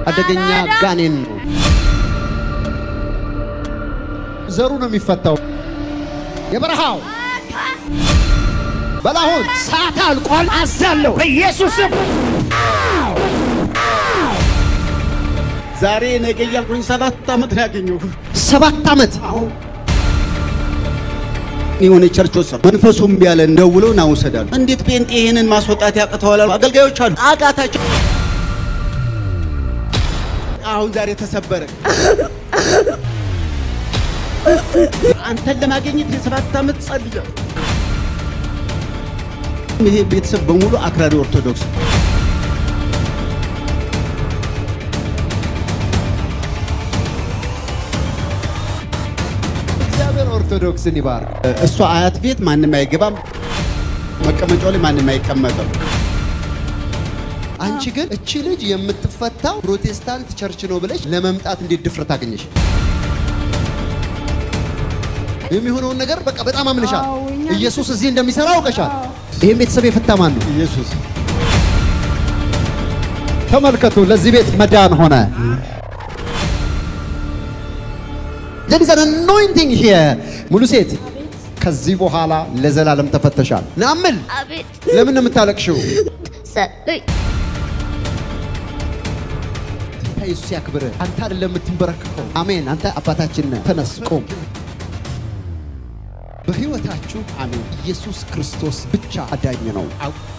አደገኛ ጋኔን ነው። ዘሩ ነው የሚፈታው። የበረሃው በላሁን ሰዓት አልቋል። አዛለሁ በኢየሱስም ዛሬ ነገ እያልኩኝ ሰባት ዓመት ነው ያገኘሁ። ሰባት ዓመት የሆነ ቸርች ወሰዱ። መንፈሱም ያለ ደውሎ ና ውሰዳሉ። እንዴት ጴንጤ ይህንን ማስወጣት ያቅተዋል? አሉ። አገልጋዮች አሉ አቃታቸው። አሁን ዛሬ ተሰበረ። አንተን ለማግኘት የሰባት ዓመት ጸልያ ይሄ ቤተሰብ በሙሉ አክራሪ ኦርቶዶክስ እግዚአብሔር ኦርቶዶክስን ይባርክ። እሷ አያት ቤት ማንም አይገባም። መቀመጫው ላይ ማንም አይቀመጥም። አንቺ ግን እቺ ልጅ የምትፈታው ፕሮቴስታንት ቸርች ነው ብለሽ ለመምጣት እንዴት ድፍረት አገኘሽ? የሚሆነውን ነገር በቃ በጣም አምንሻል። አዎ፣ እኛ- ኢየሱስ እዚህ እንደሚሰራ አውቀሻል። ይህም ቤተሰብ የፈታ ማን ነው? ኢየሱስ ተመልከቱ፣ ለዚህ ቤት መዳን ሆነ። there is an anointing here ሙሉ ሴት ከዚህ በኋላ ለዘላለም ተፈተሻል። ናምል አቤት ለምን ነው የምታለቅሽው? ሰጡኝ። ጌታ ኢየሱስ ያክብርህ። አንተ አይደለም የምትንበረከከው። አሜን። አንተ አባታችን ነህ። ተነስ፣ ቁም። በሕይወታችሁ አሜን። ኢየሱስ ክርስቶስ ብቻ አዳኝ ነው።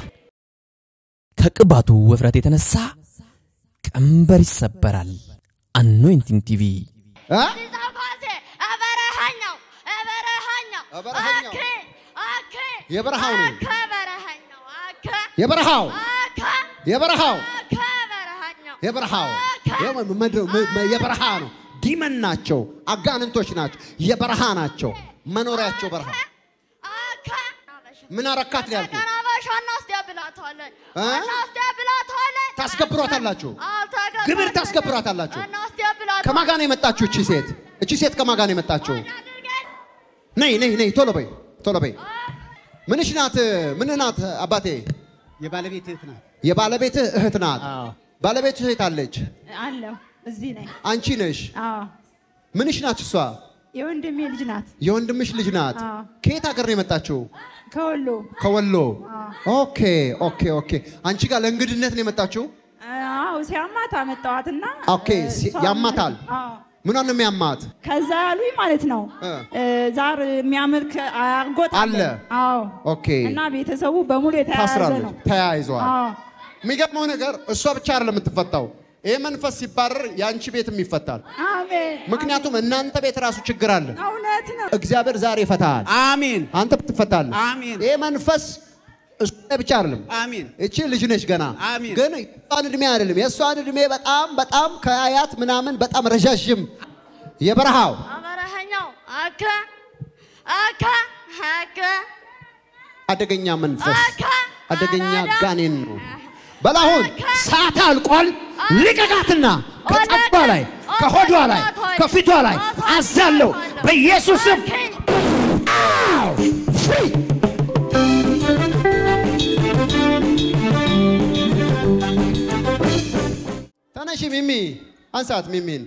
ከቅባቱ ውፍረት የተነሳ ቀንበር ይሰበራል። አኖይንቲንግ ቲቪ እ? ዛፋሴ በረሃኛው በረሃኛው በረሃኛው። አኬ አኬ የበረሃው ነው። አኬ በረሃኛው አኬ የበረሃው አኬ የበረሃው አኬ በረሃኛው የበረሃው አኬ የመ- መድ- መ- መ- የበረሃ ነው። ዲመን ናቸው፣ አጋንንቶች ናቸው፣ የበረሃ ናቸው። መኖሪያቸው በረሃ። አኬ ምን አረካት ነው ያልኩት? ቀናባሽ እናስደብላታለን እ? እናስደብላታለን ታስገብሯታላችሁ፣ አልተገባንም። ግብር ታስገብሯታላችሁ። እናስደብላታለን ከማጋ ነው የመጣችሁ እቺ ሴት? እቺ ሴት ከማጋ ነው የመጣችሁ? ነይ ነይ ነይ፣ ቶሎ በይ ቶሎ በይ። ምንሽ ናት? ምን ናት? አባቴ የባለቤት እህት ናት። የባለቤትህ እህት ናት። አዎ። ባለቤትህ እህት አለች፣ አለሁ እዚህ ነኝ። አንቺ ነሽ። አዎ ምንሽ ናት እሷ? የወንድሜ ልጅ ናት። የወንድምሽ ልጅ ናት። አዎ። ከየት ሀገር ነው የመጣችው? ከወሎ ከወሎ። ኦኬ ኦኬ ኦኬ። አንቺ ጋር ለእንግድነት ነው የመጣችው? አዎ ሲያማት አመጣዋትና ኦኬ፣ ሲ- እሷ- ያማታል? አዎ ምኗን ነው የሚያማት? ከዛ ያሉኝ ማለት ነው እ። እ፣ ዛር የሚያመልክ አጎት አለ። አዎ ኦኬ። እና ቤተሰቡ በሙሉ የተያያዘ ታስራለች፣ ነው። ተያይዘዋል። አዎ የሚገርመው ነገር እሷ ብቻ አይደለም የምትፈታው። ይሄ መንፈስ ሲባረር የአንቺ ቤትም ይፈታል። አሜን። ምክንያቱም እናንተ ቤት ራሱ ችግር አለ። እውነት ነው። እግዚአብሔር ዛሬ ይፈታል። አሜን አንተ ትፈታለህ። አሜን። ይሄ መንፈስ እሱ ላይ ብቻ አይደለም። አሜን እቺ ልጅ ነች ገና። አሜን። ግን የእሷን እድሜ አይደለም። የእሷን እድሜ በጣም በጣም ከአያት ምናምን በጣም ረዣዥም የበረሃው በረሃኛው አኬ አኬ አኬ አደገኛ መንፈስ አካ አደገኛ አራዳ ጋኔን ነው። በላሁን ሰዓት አልቋል። ልቀቃትና ከጸባ ላይ ከሆዷ ላይ ከፊቷ ላይ አዛለሁ በኢየሱስም ተነሺ ሚሚ፣ አንሳት ሚሚን።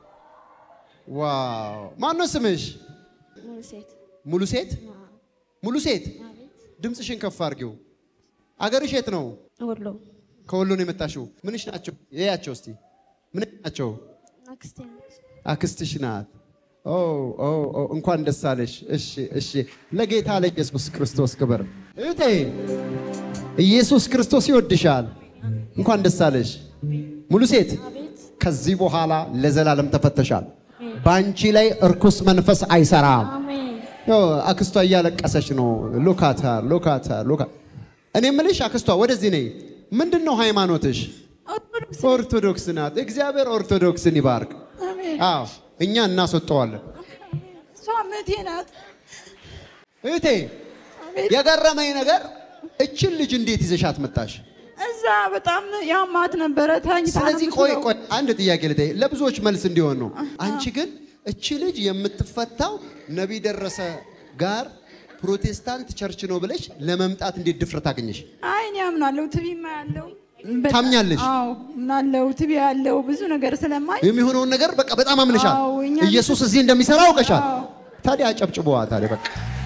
ዋው! ማነው ስምሽ? ሙሉ ሴት ሙሉ ሴት ሙሉ ሴት፣ ድምፅሽን ከፍ አድርጊው። አገርሽ የት ነው? ወሎ ከወሎ ነው የመጣሽው። ምንሽ ናቸው? የያቸው እስቲ ምን ናቸው? አክስቴ ነች። አክስትሽ ናት። ኦ ኦ ኦ እንኳን ደስ አለሽ። እሺ እሺ፣ ለጌታ ለኢየሱስ ክርስቶስ ክብር። እህቴ ኢየሱስ ክርስቶስ ይወድሻል። እንኳን ደስ አለሽ። ሙሉ ሴት ከዚህ በኋላ ለዘላለም ተፈተሻል። በአንቺ ላይ እርኩስ መንፈስ አይሰራም። አሜን ያው አክስቷ እያለቀሰች ነው። ሎካታ ሎካታ ሎካ እኔ ምልሽ አክስቷ ወደዚህ ነይ። ምንድን ነው ሃይማኖትሽ? ኦርቶዶክስ ኦርቶዶክስ ናት። እግዚአብሔር ኦርቶዶክስን ይባርክ። አሜን። አዎ እኛ እናስወጠዋለን። እሷ እህቴ ናት። እህቴ የገረመኝ ነገር እችን ልጅ እንዴት ይዘሻት መጣሽ? እዛ በጣም ያማት ነበረ ተኝታ ነው ስለዚህ ቆይ የምትውለው። ቆይ አንድ ጥያቄ ልጠይቅ፣ ለብዙዎች መልስ እንዲሆን ነው። አንቺ ግን እቺ ልጅ የምትፈታው ነቢይ ደረሰ ጋር ፕሮቴስታንት ቸርች ነው ብለሽ ለመምጣት እንዴት ድፍረት አገኘሽ? አይ እኔ አምናለሁ። ትቢማ ያለው በጣም- ታምኛለሽ? አዎ እናለው ትቢ ያለው ብዙ ነገር ስለማይ የሚሆነውን ነገር በቃ በጣም አምንሻል። አዎ፣ እኛ ኢየሱስ እዚህ እንደሚሰራ አውቀሻል። አዎ። ታዲያ አጨብጭበዋ። ታዲያ በቃ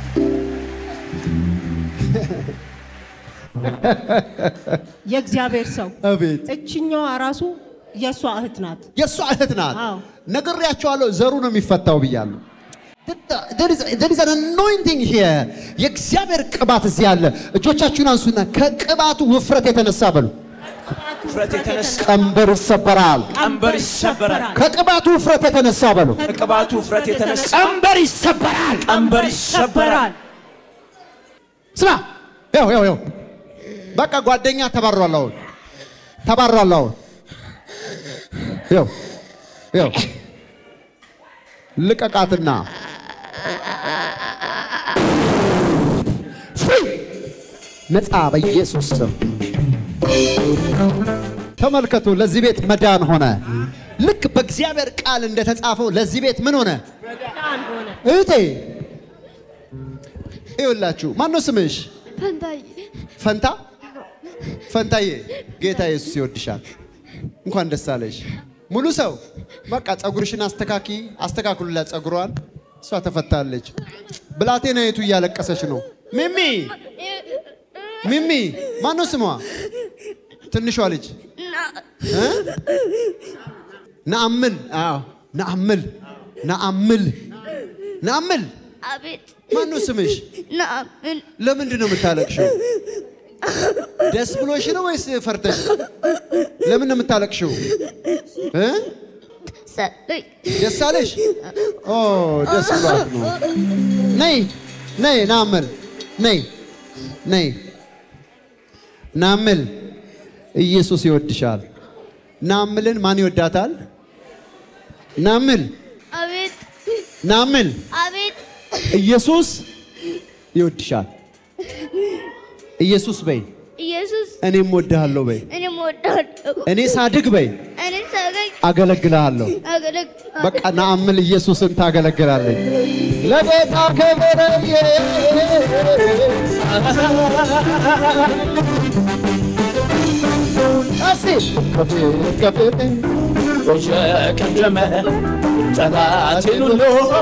የእግዚአብሔር ሰው አቤት እችኛዋ ራሱ የእሷ እህት ናት። የእሷ እህት ናት። አዎ። ነግሬያቸዋለሁ። ዘሩ ነው የሚፈታው ብያለሁ። There is an anointing here. የእግዚአብሔር ቅባት እዚህ አለ። እጆቻችሁን አንሱና ከቅባቱ ውፍረት የተነሳ በሉ ውፍረት የተነሳ ቀንበር ይሰበራል። ቀንበር ይሰበራል። ከቅባቱ ውፍረት የተነሳ በሉ ከቅባቱ ውፍረት የተነሳ ቀንበር ይሰበራል። ቀንበር ይሰበራል። ስማ፣ ያው ያው ያው በቃ ጓደኛ ተባሯል። አሁን ተባሯል። አሁን ያው ያው ልቀቃትና ፍሪ ነፃ በኢየሱስ ስም ተመልከቱ። ለዚህ ቤት መዳን ሆነ። ልክ በእግዚአብሔር ቃል እንደተጻፈው ለዚህ ቤት ምን ሆነ? እህቴ ይኸውላችሁ፣ ማን ነው ስምሽ? ፈንታዬ ፈንታ ፈንታዬ፣ ጌታ ኢየሱስ ይወድሻል። እንኳን ደስ አለሽ። ሙሉ ሰው በቃ ፀጉርሽን አስተካኪ፣ አስተካክሉላት ፀጉሯን። እሷ ተፈታለች። ብላቴናይቱ እያለቀሰች ነው። ሚሚ ሚሚ፣ ማን ነው ስሟ? ትንሿ ልጅ እ? ነአምል። አዎ ነአምል፣ ነአምል፣ ነአምል። አቤት ማን ነው ስምሽ? ናምን ለምንድን ነው የምታለቅሽው? ደስ ብሎሽ ነው ወይስ ፈርተሽ? ለምን ነው የምታለቅሽው? እ? ሰለኝ ደስ አለሽ? ኦ ደስ ብሏት ነው። ነይ ነይ፣ ናምል ነይ ነይ፣ ናምል ኢየሱስ ይወድሻል። ናምልን ማን ይወዳታል? ናምል አቤት ናምል አቤት ኢየሱስ ይወድሻል። ኢየሱስ በይ፣ ኢየሱስ እኔም ወድሃለሁ በይ፣ እኔም እወድሃለሁ እኔ ሳድግ በይ፣ እኔ ሳገኝ አገለግልሃለሁ። አገለግ በቃ ናአምል ኢየሱስን ታገለግላለች። ለጌታ ክብር እስቲ ከፊት ከፊት የቀደመ ጠላቴን ሁሉ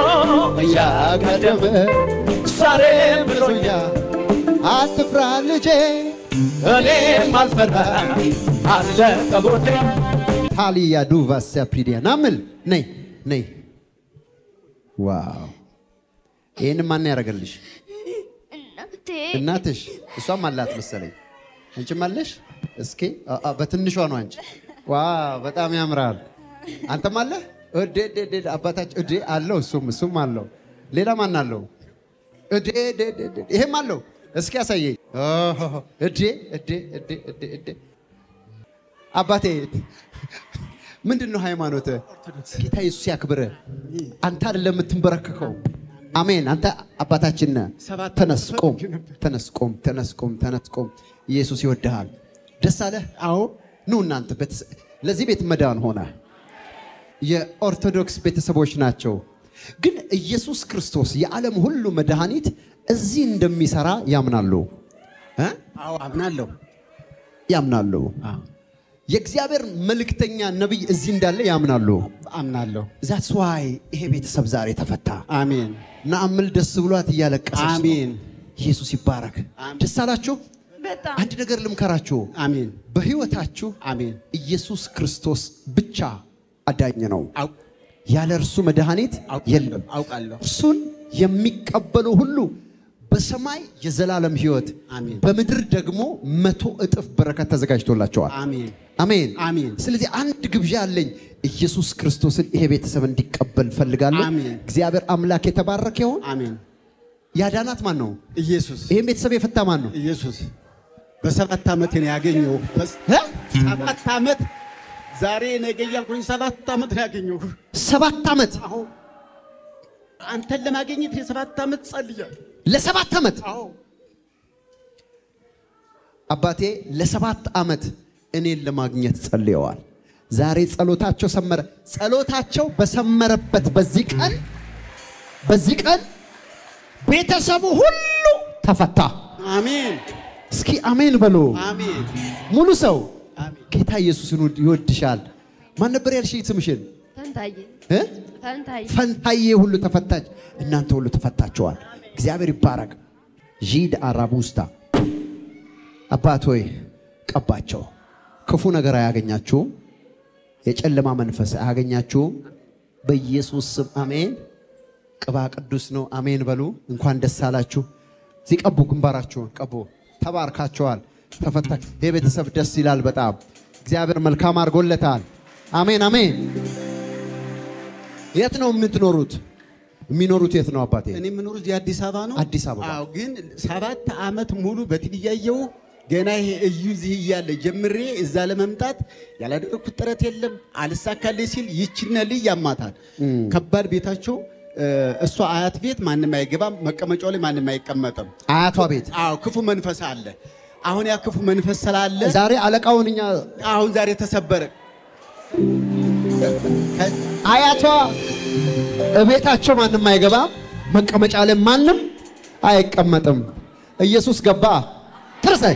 እያቀደመ ዛሬም ብሎኛ አትፍራ ልጄ እኔም አልፈራ አለ ከጎኔ ታሊያ ዱቫ ሲያፕሪዲያ ናምል ነይ ነይ። ዋው ይህን ማን ያደረገልሽ? እናቴ እናትሽ። እሷም አላት መሰለኝ። አንቺም አለሽ? እስኪ አ- አ፣ በትንሿ ነው አንቺ። ዋው በጣም ያምራል። አንተም አለ? እዴ እዴ እዴ አባታችን እዴ አለው። እሱም እሱም አለው። ሌላ ማን አለው? እዴ እዴ እዴ እዴ ይሄም አለው። እስኪ ያሳየኝ። ኦሆ፣ እዴ እዴ እዴ እዴ እዴ አባቴ ምንድን ነው ሃይማኖት? ጌታ ኢየሱስ ያክብረ። አንተ አይደለም የምትንበረከከው። አሜን። አንተ አባታችን ነህ። ተነስ ቁም፣ ተነስ ቁም፣ ተነስ ቁም፣ ተነስ ቁም። ኢየሱስ ይወድሃል። ደስ አለህ? አዎ። ኑ እናንተ ቤተሰ- ለዚህ ቤት መዳን ሆነ። የኦርቶዶክስ ቤተሰቦች ናቸው። ግን ኢየሱስ ክርስቶስ የዓለም ሁሉ መድኃኒት እዚህ እንደሚሰራ ያምናሉ እ? አዎ አምናለሁ። ያምናሉ። የእግዚአብሔር መልእክተኛ ነቢይ እዚህ እንዳለ ያምናሉ። አምናለሁ። ዛትስ ዋይ ይሄ ቤተሰብ ዛሬ ተፈታ። አሜን። ናአምል ደስ ብሏት እያለቀሰች ነው። አሜን። ኢየሱስ ይባረክ። ደስ አላችሁ? በጣም አንድ ነገር ልምከራችሁ። አሜን። በህይወታችሁ አሜን። ኢየሱስ ክርስቶስ ብቻ አዳኝ ነው። አው- ያለ እርሱ መድኃኒት የለም። አውቃለሁ። እርሱን የሚቀበሉ ሁሉ በሰማይ የዘላለም ህይወት፣ አሜን። በምድር ደግሞ መቶ እጥፍ በረከት ተዘጋጅቶላቸዋል። አሜን። አሜን አሜን። ስለዚህ አንድ ግብዣ አለኝ። ኢየሱስ ክርስቶስን ይሄ ቤተሰብ እንዲቀበል ፈልጋለሁ። አሜን። እግዚአብሔር አምላክ የተባረከ ይሁን። አሜን። ያዳናት ማን ነው? ኢየሱስ ይህን ቤተሰብ የፈታ ማን ነው? ኢየሱስ በሰባት ዓመት ነው ያገኘው። በስ- እ? ሰባት ዓመት ዛሬ ነገ እያልኩኝ ሰባት ዓመት ነው ያገኘው። ሰባት ዓመት አዎ አንተን ለማግኘት የሰባት ዓመት ጸልያለሁ። ለሰባት ዓመት አዎ አባቴ ለሰባት ዓመት እኔን ለማግኘት ጸልየዋል። ዛሬ ጸሎታቸው ሰመረ። ጸሎታቸው በሰመረበት በዚህ ቀን በዚህ ቀን ቤተሰቡ ሁሉ ተፈታ። አሜን እስኪ አሜን በሉ። አሜን ሙሉ ሰው ጌታ ኢየሱስን ይወድ- ይወድሻል። ማን ነበር ያልሽኝ ስምሽን? ፈንታዬ እ? ፈንታዬ ፈንታዬ ሁሉ ተፈታች። እናንተ ሁሉ ተፈታችኋል። እግዚአብሔር ይባረክ። ዢድ አራቡስታ አባት ሆይ ቀባቸው። ክፉ ነገር አያገኛችሁም። የጨለማ መንፈስ አያገኛችሁም። በኢየሱስ ስም አሜን። ቅባ ቅዱስ ነው። አሜን በሉ። እንኳን ደስ አላችሁ። እዚህ ቀቡ፣ ግንባራችሁን ቀቡ። ተባርካችኋል። ተፈታች። የቤተሰብ ደስ ይላል በጣም እግዚአብሔር መልካም አድርጎለታል። አሜን አሜን። የት ነው የምትኖሩት? የሚኖሩት የት ነው አባቴ? እኔ የምኖሩ እዚህ አዲስ አበባ ነው። አዲስ አበባ። አዎ፣ ግን ሰባት ዓመት ሙሉ በቲቪ እያየሁ ገና ይሄ እዩ እዚህ እያለ ጀምሬ እዛ ለመምጣት ያላደረግኩት ጥረት የለም። አልሳካልኝ ሲል ይችነ ልጅ ያማታል። ከባድ ቤታቸው እ፣ እሷ አያት ቤት ማንም አይገባም፣ መቀመጫው ላይ ማንም አይቀመጥም። አያቷ ቤት አዎ ክፉ መንፈስ አለ። አሁን ያ ክፉ መንፈስ ስላለ ዛሬ አለቃውን እኛ አሁን ዛሬ ተሰበረ። አያቷ እቤታቸው ማንም አይገባም፣ መቀመጫ ላይ ማንም አይቀመጥም። ኢየሱስ ገባ። ትርሳይ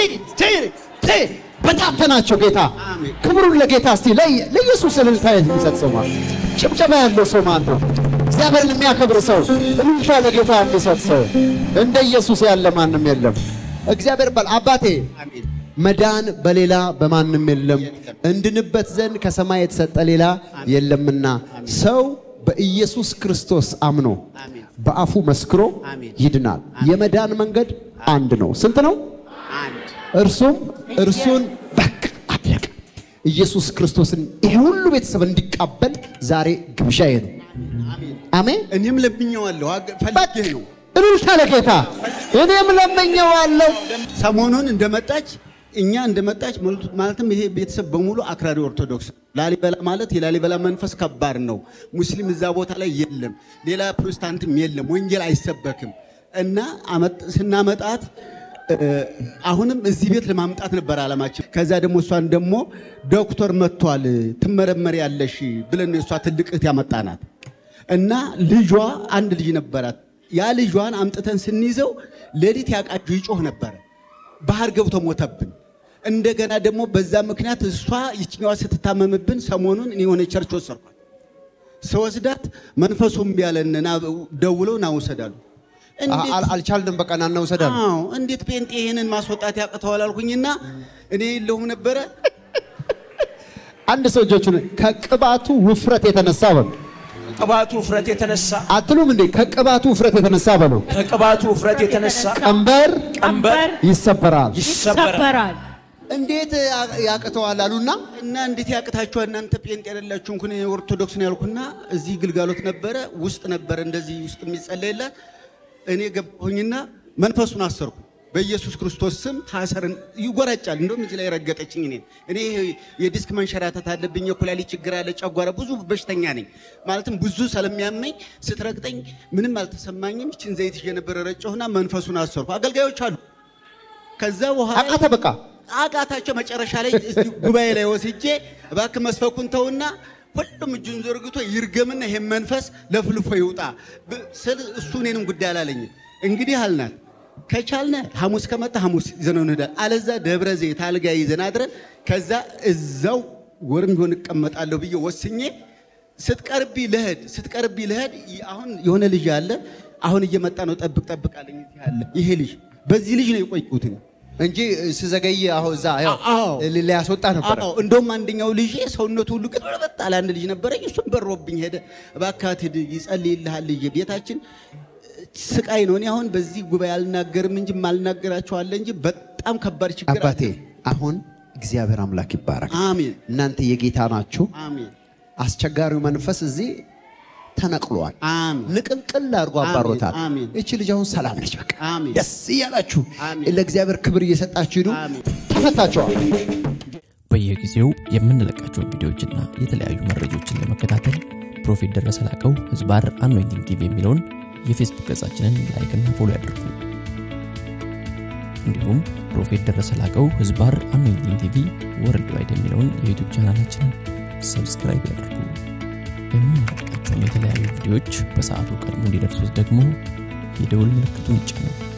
በታተናቸው ጌታ አሜን። ክብሩን ለጌታ እስቲ ለይ- ለኢየሱስ እልልታ የሚሰጥ ሰው ማን? ጭብጨባ ያለው ሰው ማን ነው? እግዚአብሔርን የሚያከብር ሰው እልልታ ለጌታ የሚሰጥ ሰው እንደ ኢየሱስ ያለ ማንም የለም። እግዚአብሔር ባል አባቴ አሜን። መዳን በሌላ በማንም የለም፣ እንድንበት ዘንድ ከሰማይ የተሰጠ ሌላ የለምና ሰው በኢየሱስ ክርስቶስ አምኖ አሜን። በአፉ መስክሮ አሜን። ይድናል። የመዳን መንገድ አንድ ነው። ስንት ነው? አንድ እርሱም እርሱን በቃ አለቀ። ኢየሱስ ክርስቶስን ይሄ ሁሉ ቤተሰብ እንዲቀበል ዛሬ ግብዣዬ ነው። አሜን። እኔም ለምኜዋለሁ፣ አገ- ፈልጌ ነው። እልልታ ለጌታ እኔም ለመኘዋለሁ። ሰሞኑን እንደመጣች እኛ እንደመጣች ማለት- ማለትም ይሄ ቤተሰብ በሙሉ አክራሪ ኦርቶዶክስ ላሊበላ ማለት የላሊበላ መንፈስ ከባድ ነው። ሙስሊም እዛ ቦታ ላይ የለም፣ ሌላ ፕሮቴስታንትም የለም፣ ወንጌል አይሰበክም እና አመጥ- ስናመጣት እ፣ አሁንም እዚህ ቤት ለማምጣት ነበር አላማችን። ከዛ ደግሞ እሷን ደግሞ ዶክተር መጥቷል ትመረመሪ ያለሽ ብለን የእሷ ትልቅ እህት ያመጣናት እና ልጇ አንድ ልጅ ነበራት። ያ ልጇን አምጥተን ስንይዘው ሌሊት ያቃጁ ይጮህ ነበረ። ባህር ገብቶ ሞተብን። እንደገና ደግሞ በዛ ምክንያት እሷ ይችኛዋ ስትታመምብን ሰሞኑን እኔ የሆነ ቸርች ወሰድኳት። ስወስዳት መንፈሱም ያለንና ደውለው ና ውሰዳሉ። እንዴት- አል- አልቻልንም። በቃ ና እንውሰዳለን። አዎ እንዴት ጴንጤ ይህንን ማስወጣት ያቅተዋል አልኩኝና እኔ የለሁም ነበረ አንድ ሰው እጆቹን ከቅባቱ ውፍረት የተነሳ በሉ ቅባቱ ውፍረት የተነሳ አትሉም እንዴ? ከቅባቱ ውፍረት የተነሳ በሉ ከቅባቱ ውፍረት የተነሳ ቀንበር ቀንበር ይሰበራል። ይሰበራል። ይሰበራል። እንዴት ያ- ያቅተዋል አሉና እና እንዴት ያቅታችኋል እናንተ ጴንጤ ያደላችሁ እንኩን ኦርቶዶክስ ነው ያልኩና እዚህ ግልጋሎት ነበረ ውስጥ ነበረ እንደዚህ ውስጥ የሚጸለይላት እኔ ገባሁኝና መንፈሱን አሰርኩ በኢየሱስ ክርስቶስ ስም ታሰርን ይጎራጫል እንደውም እዚህ ላይ ረገጠችኝ እኔ እኔ የዲስክ መንሸራተት አለብኝ የኩላሊት ችግር አለ ጨጓራ ብዙ በሽተኛ ነኝ ማለትም ብዙ ስለሚያመኝ ስትረግጠኝ ምንም አልተሰማኝም ይችን ዘይት ይዤ ነበረ ረጨሁና መንፈሱን አሰርኩ አገልጋዮች አሉ ከዛ በኋላ አቃተ በቃ አቃታቸው መጨረሻ ላይ እዚህ ጉባኤ ላይ ወስጄ እባክህ መስፈኩን ተውና ሁሉም እጁን ዘርግቶ ይርገምና ይሄን መንፈስ ለፍልፎ ይውጣ ብ- ስል እሱ እኔንም ጉዳይ አላለኝም። እንግዲህ አልናት ከቻልነ ሐሙስ ከመጣ ሐሙስ ይዘነው እንሄዳለን፣ አለዛ ደብረ ዘይት አልጋ ይዘን አድረን ከዛ እዛው ወርም ቢሆን እቀመጣለሁ ብዬ ወስኜ ስትቀርቢ ልሄድ ስትቀርቢ ልሄድ ይ- አሁን የሆነ ልጅ አለ አሁን እየመጣ ነው ጠብቅ ጠብቅ አለኝ እዚህ አለ ይሄ ልጅ በዚህ ልጅ ነው የቆየሁት እኔ። እንጂ ስዘገይ አሁን እዛ ያው አዎ። ሊ- ሊያስወጣ ነበረ። አዎ እንደውም አንደኛው ልጅ ሰውነቱ ሁሉ ግን በጣም አንድ ልጅ ነበረኝ። እሱም በሮብኝ ሄደ። እባክህ ሂድ ይጸልይልሃል ልጅ ቤታችን ስቃይ ነው። እኔ አሁን በዚህ ጉባኤ አልናገርም እንጂ ማልናገራቸው አለ እንጂ በጣም ከባድ ችግር አለ። አባቴ አሁን እግዚአብሔር አምላክ ይባረክ። አሜን እናንተ የጌታ ናችሁ። አሜን አስቸጋሪው መንፈስ እዚህ ተነቅሏል። አሜን ንቅልቅል አድርጎ አባሮታል። አሜን። እቺ ልጅ አሁን ሰላም ነች። በቃ አሜን። ደስ እያላችሁ አሜን። ለእግዚአብሔር ክብር እየሰጣችሁ ሂዱ። አሜን። ተፈታችኋል። በየጊዜው የምንለቃቸውን ቪዲዮዎችና የተለያዩ መረጃዎችን ለመከታተል ፕሮፌት ደረሰ ላቀው ህዝባር አኖይንቲንግ ቲቪ የሚለውን የፌስቡክ ገጻችንን ላይክና ፎሎ ያድርጉ። እንዲሁም ፕሮፌት ደረሰ ላቀው ህዝባር አኖይንቲንግ ቲቪ ወርልድ ዋይድ የሚለውን የዩቱብ ቻናላችንን ሰብስክራይብ ያድርጉ። የምንለቃቸውን የተለያዩ ቪዲዮዎች በሰዓቱ ቀድሞ እንዲደርሱት ደግሞ የደውል ምልክቱን ይጫኑ።